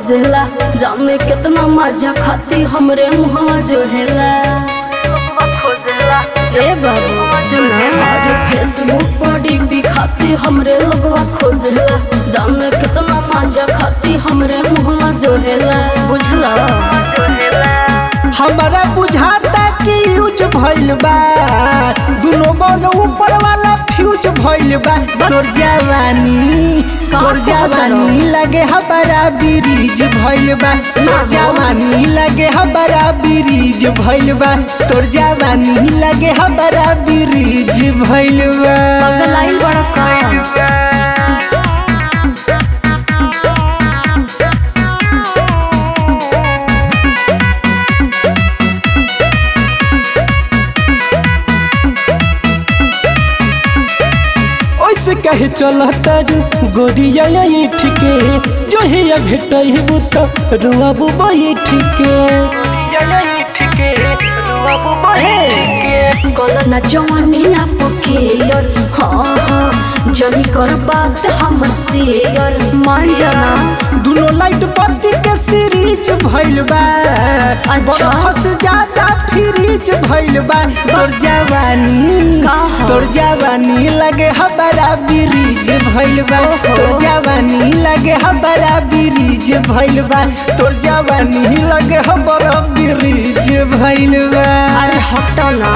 खोजेला जाने कितना मजा खाती हमरे मुहवा जोहेला ए बाबू सुना अरे फेसबुक पर डीपी खाती हमरे लोगवा खोजेला जाने कितना मजा खाती हमरे मुहवा जोहेला बुझला हमारा बुझाता कि यूज भइल बा दुनो बल ऊपर वाला फ्यूज भइल बा तोर जवानी तोर जवानी लगे हमारा ब्रिज भइल बा तोर जवानी लगे हमारा ब्रिज भइल बा तोर जवानी लगे हमारा ब्रिज भइल बा पगलाइल बड़ा का ओइसे कहे चला तारू गोरिया यही ठीके जो है या भेटबू तो रुआबू बैठ के गलना जवानी ना पकेयर हाँ हाँ जनी कर बात हमर शेयर मान जाना दुनो लाइट बत्ती के सीरीज भइल बा अच्छा। बरफ से ज्यादा फ्रीज भइल बा तोर जवानी का ह? तोर जवानी लगे हमारा ब्रिज भइल बा ओहो। तोर जवानी लगे हमारा ब्रिज भइल बा तोर जवानी लगे हमारा ब्रिज भइल बा अरे हटो ना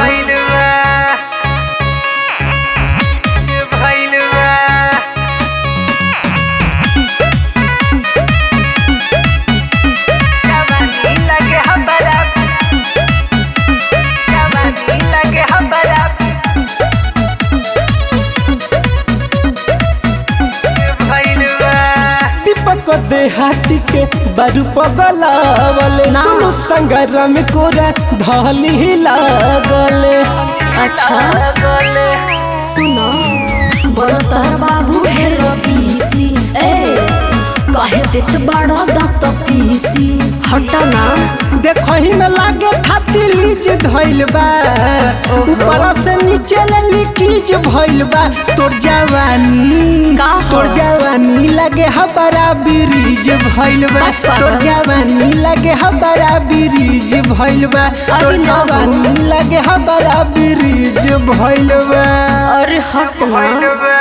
दीपक देहाती के बारू पगलावले ना। सुनु संगरम कोरा धली लागले अच्छा सुनो बड़ो तार बाबू है रबीसी ए कहे देत बड़ा दांत पीसी हटो ना देखही में लागे खाती लीज धइल बा ओहो। ऊपर से नीचे ले लीकीज भइल बा तोर जवानी का ह? तोर जवानी लगे हमारा ब्रिज भइल बा बस पागल। तोर जवानी लगे हमारा ब्रिज भइल बा अरे तोर ना हो। जवानी लगे हमारा ब्रिज भइल बा अरे हट ना